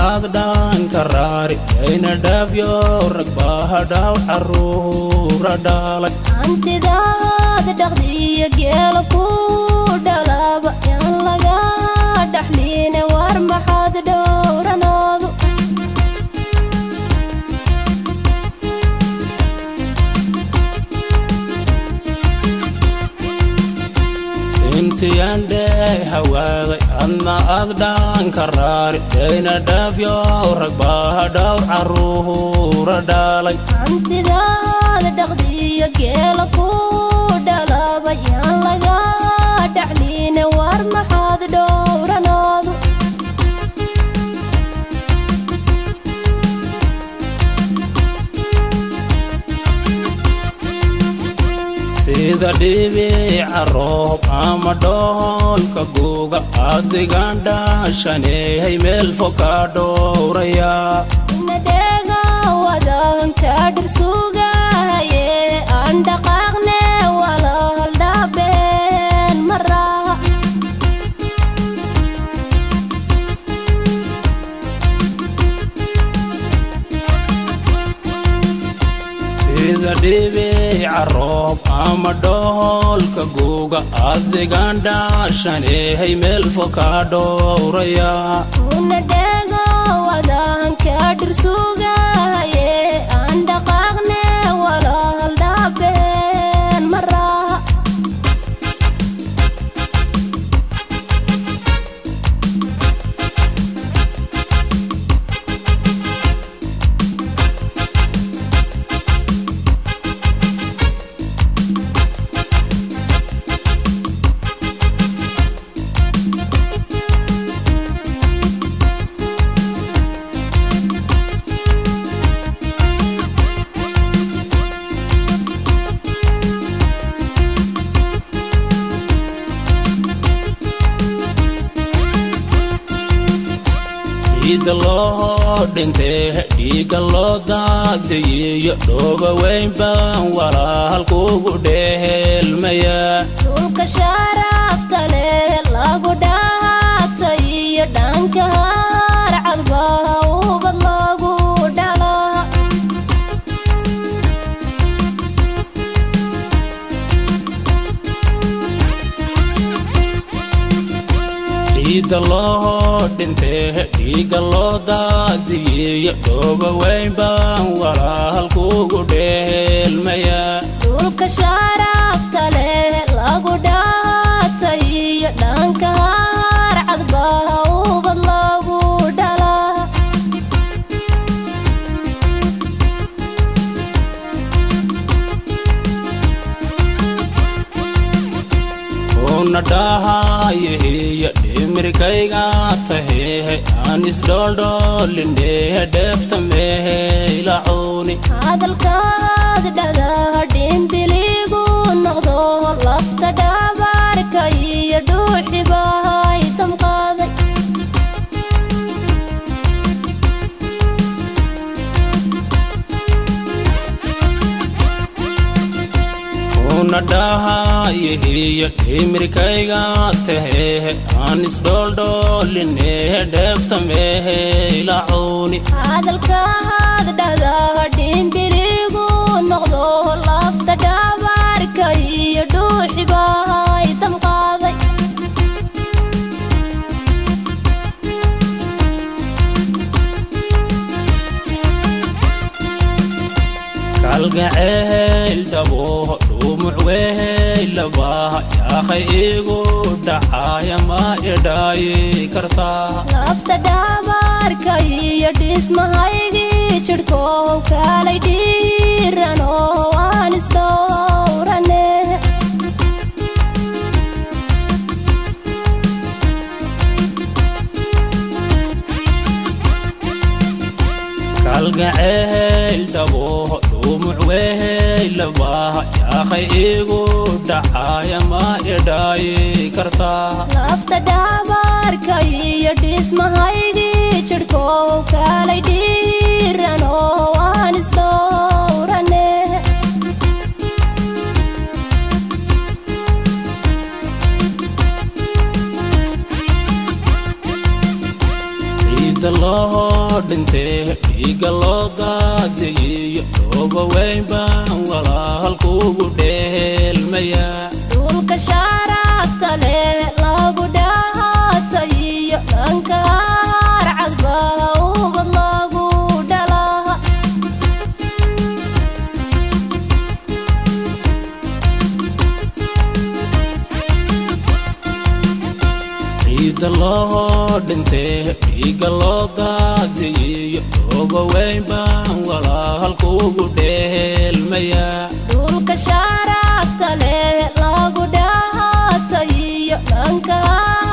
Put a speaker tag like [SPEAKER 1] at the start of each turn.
[SPEAKER 1] aad dhaanka raari yayna dhaabyo rag bahadhaaw caruura dhalay
[SPEAKER 2] hantidaad dhaqdiyo geela ku dhalaba yaan laga dhaxliine war maxaad dhowranoodu
[SPEAKER 1] intiyaan dhey hawaaday adna aad dhaanka raari yayna dhaabyo rag bahadhaaw caruura dhalay
[SPEAKER 2] hantidaad dhaqdiyo geela ku dhalaba yaan laga dhaxliine war maxaad dhowranoodu
[SPEAKER 1] sida dhibica roob ama dhoolka guga adigan dhaashaneehay meel fog ka dhowraya
[SPEAKER 2] nadheega wadanka dhirsugahaye aan dhaqaaqne walahal dhaabeen maraha
[SPEAKER 1] sida dhibica roob ama dhoolka guga adigan dhaashaneehay meel fog ka dhowraya
[SPEAKER 2] nadheega wadanka dhirsugahaye aan dhaqaaqne walahal dhaabeen maraha
[SPEAKER 1] ciida loo dhintee dhiiga loo daadiyiyo dhooba weyn baan walaal kugu dhehelmaya
[SPEAKER 2] dhulka sharafta leh lagu dhahatay iyo dhanka harcadba ubad lagu dhala
[SPEAKER 1] ciida loo dhintee dhiiga loo daadiyiyo dhooba weyn baan walaal kugu dhehelmaya
[SPEAKER 2] dhulka sharafta leh lagu dhahatay iyo dhanka harcadba ubad lagu dhala
[SPEAKER 1] una dhahayehiyo dhimirkayga tahehe aan isdhooldhoolinehe dheefta mehe ilacuuni
[SPEAKER 2] hadalkaad dhada dhimbiligu noqdo lafta dhabarka iyo dhuuxibahay damqaaday
[SPEAKER 1] una dhahayehiyo dhimirkayga tahehe aan isdhooldhoolinehe dheefta mehe ilacuuni
[SPEAKER 2] hadalkaad dhada dhimbiligu noqdo lafta dhabarka iyo dhuuxibahay damqaaday
[SPEAKER 1] kalgaceyl dhaboho dhumuc weheylabaha yaakhay igu dhaxaaya ma idhaayi kartaa
[SPEAKER 2] lafta dhabarka iyo dhismahaygii jidhkow kalay dhiirano waan isdhowrane
[SPEAKER 1] kalgaceyl dhaboho dhumuc weheylabaha yaakhay igu dhaxaaya ma idhaayi kartaa
[SPEAKER 2] lafta dhabarka iyo dhismahaygii jidhkow kalay dhiirano waan isdhowrane
[SPEAKER 1] ciida loo dhintee dhiigga loo daadiyiyo dooba weyn baan walaalkuugu dheelmayaa
[SPEAKER 2] dhulka sharafta leh lagu dhahaatayiyo dhanka harcadba ubad lagu dhalaha
[SPEAKER 1] ciidda loo dhintee dhiigga loo daadiyiyo dooba weyn baan walaalkuugu dheelmayaa
[SPEAKER 2] dhulka sharafta leh lagu dhahaatayiyo dhanka